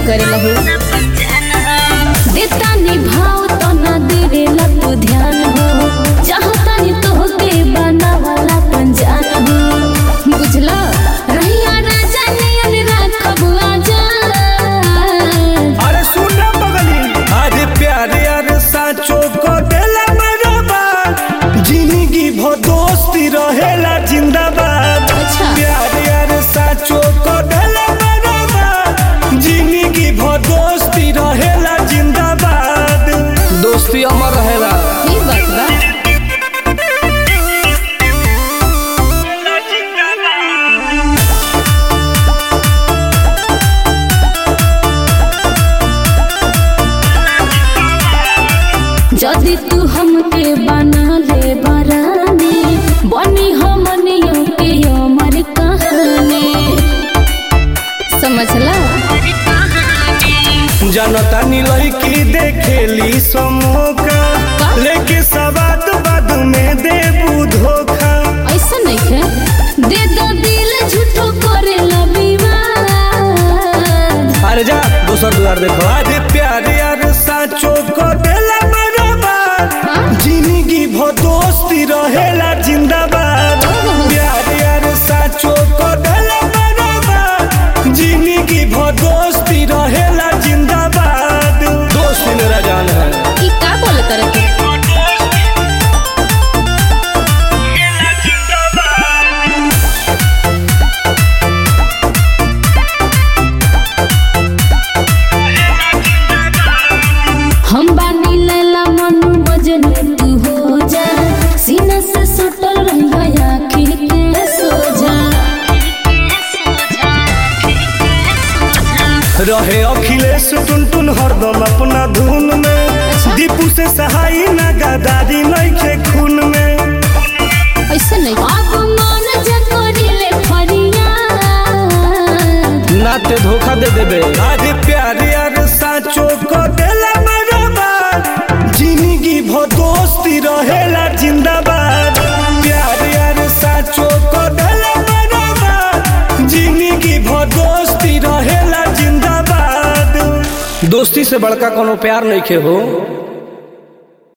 करेला हो देता निभाव तो ना देवेला तू ध्यान हो चाहता नहीं तो के बनावाला पंजान हो बुझला रहिया राजा नियन राखब आजाद अरे सुन ना बगली अरे प्यारे अरे साचो को देला बराबर जिंदगी भो दोस्ती रहेला जिंदाबाद अच्छा। प्यारे अरे साचो को देला बराबर जिंदगी भो दोस्ती रहेला जिंदाबाद दोस्ती अमर रहेला ई बात बा जदि तू हमके बना ले बरानी बनी हमनियों के अमर कहानी समझला जनता नीलई की देखेली समोका का? लेके सवाद बाद में देबू धोखा ऐसा नहीं है दे दो दिल झूठो करे विवाद अरे जा दोसर दुआर देखो अरे प्यारे यार साचो को देला बराबर हाँ? जिंदगी भो दोस्ती रहेला जिंदाबाद ओहो। प्यारे यार साचो को देला बराबर जिंदगी भो दोस्ती रहेला जिंदाबाद दोस्ती मेरा जान है ई का बोले करे के हम बानी लैला मनु मजनू तू हो जा सीना से सटल रहिया आँखी के सोजा रहे अखिलेश टुनटुन हरदम अपना धुन में अच्छा। दीपू से सहाई ना गदारी नइखे खून में ऐसा नहीं अब मन जकोरिले फरियाद नाते धोखा दे देबे अरे प्यारे यार साचो को देला बराबर जिंदगी भो दोस्ती रहेला जिंदाबाद प्यारे यार साचो को देला बराबर जिंदगी भो दोस्ती रहेला जिंदाबाद दोस्ती से बड़का कोनो प्यार नहीं के हो